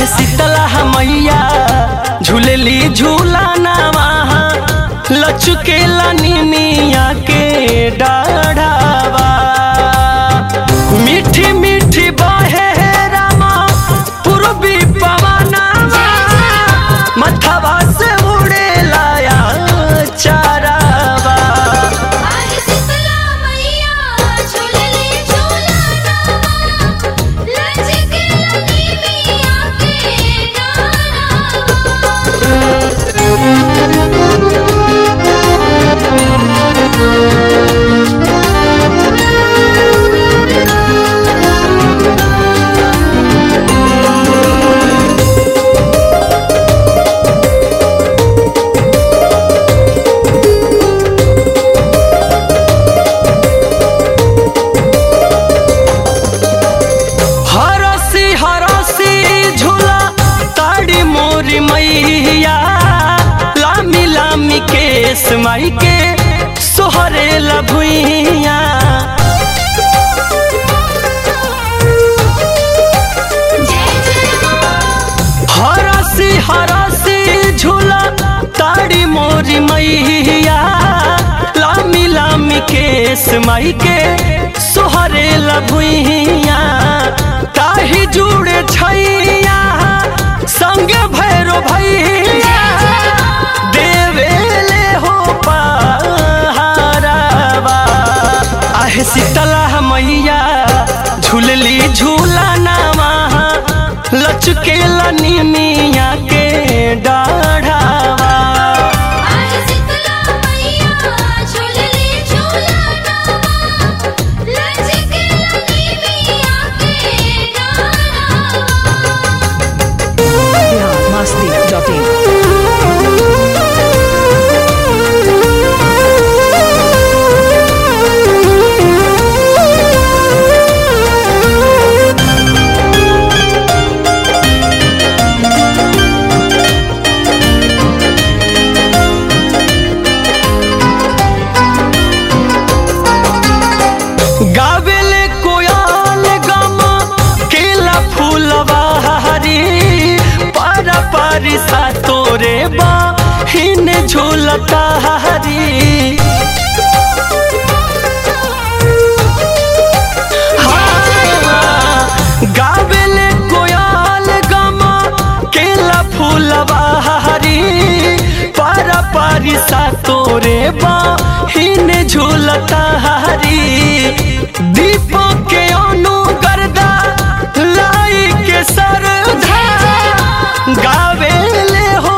शीतला मैया झूलेली झूला नामा लचकेला निमिया के डाढ़ावा मीठी मीठी बहे रामा पूर्वी पवनावा मथवा से उड़ेला या चारावा आज शीतला मैया झूलले झूला लज के लगी मिया के डारा हरसी हरसी झूला ताड़ी मोरी मैया लामी लामी केस माई के सोहरे लभुइया जय जय हरसी हरसी झूला ताड़ी मोरी मैया लामी लामी केस माई के सोहरे लभुइया ताही जुड़े छैया संगे भैरो भैया देवेले हो पहारावा आहे शीतला मैया झूलली झूला नामा लचकेला निमिया के डाढ़ावा आज शीतला मैया झूलले झूला लज के लगी मिया के डारा biharmasti.in गावेले कोयल गम केला फूलवा हरी पारा पारी सा तोरे बा हिन झूलता हरी हाँ, गावेले कोयल गम केला फूलवा हरी पारा पारी सा तोरे बा हिन झूलता हरी दीपक के अनु गर्दा लाई के सरधा गावेले हो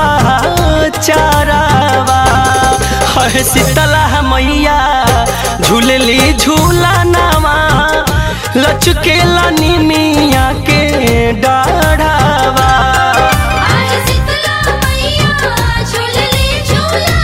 पाचारावा है शीतला मैया झूलली झूला नामा लचकेला निमिया के डाढ़ावा आज शीतला मैया झूलले झूला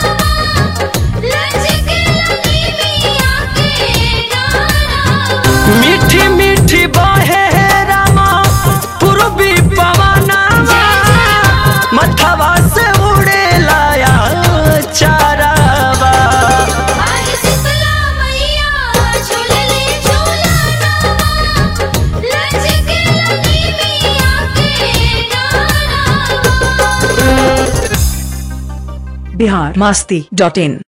लज के लगी मिया के डारा मीठी मीठी बहे रामा पूर्वी पवनावा मथवा से उड़ेला या चारावा आज शीतला मैया झूलले झूला लज के लगी मिया के डारा biharmasti.in